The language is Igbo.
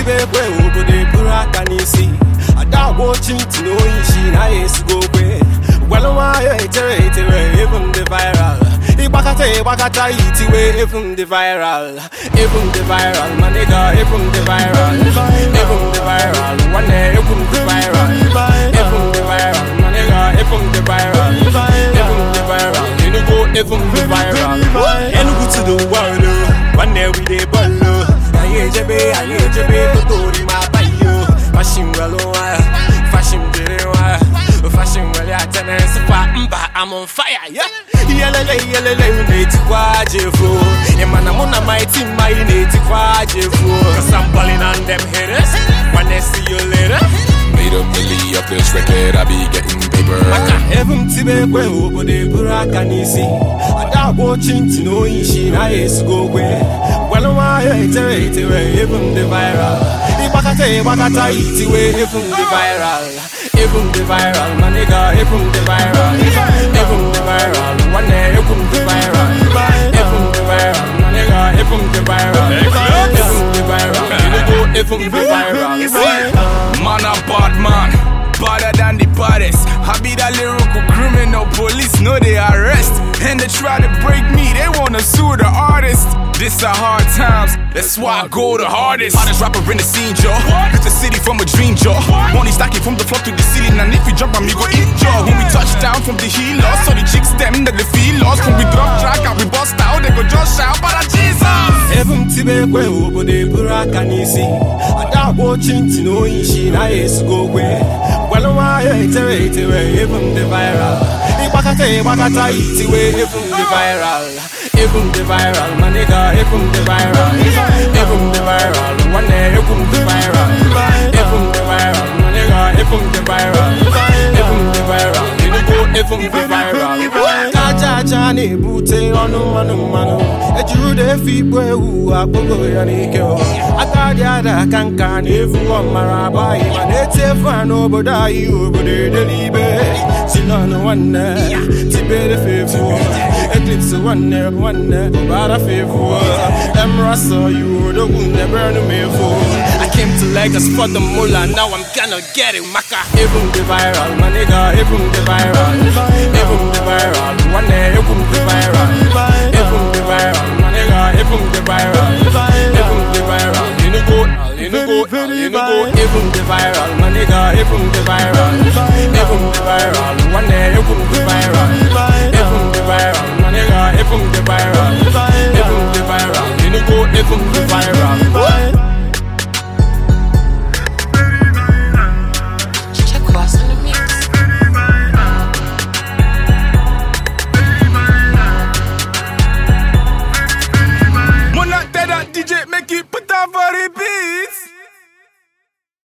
tibe ekwe obodo eburu aka n'isi ada agba ochi ntị na onye isi na ya esigo okwe gwalụ nwayọ etere etere ebu m dị viral ịgbakọta ịgbakọta itiwe ebu m dị viral ebu m dị viral ma nịga ebu m dị viral ebu m dị viral nwanne ebu m dị viral ebu m dị viral ma nịga ebu m dị viral ebu m dị viral enugu ebu m dị viral enugu to the world oh. nwanne we dey ball oh. anyị ejebe anyị ejebe totori ma bayo fashion welu nwa fashion dịrị nwa fashion welu atenensi fa mba I'm on fire yeah iyelele iyelele na-etikwa jefu ịmana mụ na my team anyị na-etikwa jefu cause I'm balling on them haters wanna see you later Made a milli off this record, I be getting paper. maka ebe m tibe ekwe obodo eburu aka n'isi ada agba ochi ntị na onye isi na ya esigo okwe gwalụ nwayọ etere etere ebu m dị viral ịgbakọta ịgbakọta itiwe ebu m dị viral ebu m dị viral ma nịga ebu m dị viral ebu m dị viral nwanne ebu m dị viral ebu m dị viral ma nịga ebu m dị viral ebu m dị viral enugu ebu m dị viral Man a bad man, badder than the baddest. I be that lyrical criminal, police know they arrest. And they try to break me, they wanna sue the artist. This are hard times, that's why I go the hardest. Hottest rapper in the scene, Joe. Hit the city from a dream, Joe. Money stacking from the floor to the ceiling, and if you jump on me, go eat, Joe. When we touch down from the heel, so the chicks them that they feel lost. When we drop track and we bust out, they go just shout, but Jesus. ebe m tibe ekwe obodo eburu aka n'isi ada agba ochi ntị na onye isi na ya esigo okwe gwalụ nwayọ etere etere ebu m dị viral ịgbakọta ịgbakọta itiwe ebu m dị viral ebu m dị viral ma nịga ebu m dị viral ebu m dị viral nwanne ebu m dị viral ebu m dị viral ma nịga ebu m dị viral ebu m dị viral enugu ebu m dị viral ka aja aja na-ebute ọnụ mmanụ mmanụ ejuru da efe ikpo ewu akpọgo ya n'ike o. aka dị ada aka nka na-efu ọmara agbaghị ma na-eti efu a n'obodo anyị obodo edelibe silon nwanne tibere fefu eclipse nwanne nwanne ụbara fefu emrasa you odogwu nebere m efu I came to Lagos for the moolah, now I'm gonna get it, maka Ebum the viral, my nigga, ebum the viral Ebum the viral, nwanne ebum the viral Ebum the viral, my nigga, ebum the viral Ebum the viral, Enugu, Enugu, Enugu Ebum the viral, my nigga, ebum the viral Ebum the viral, nwanne ebum the viral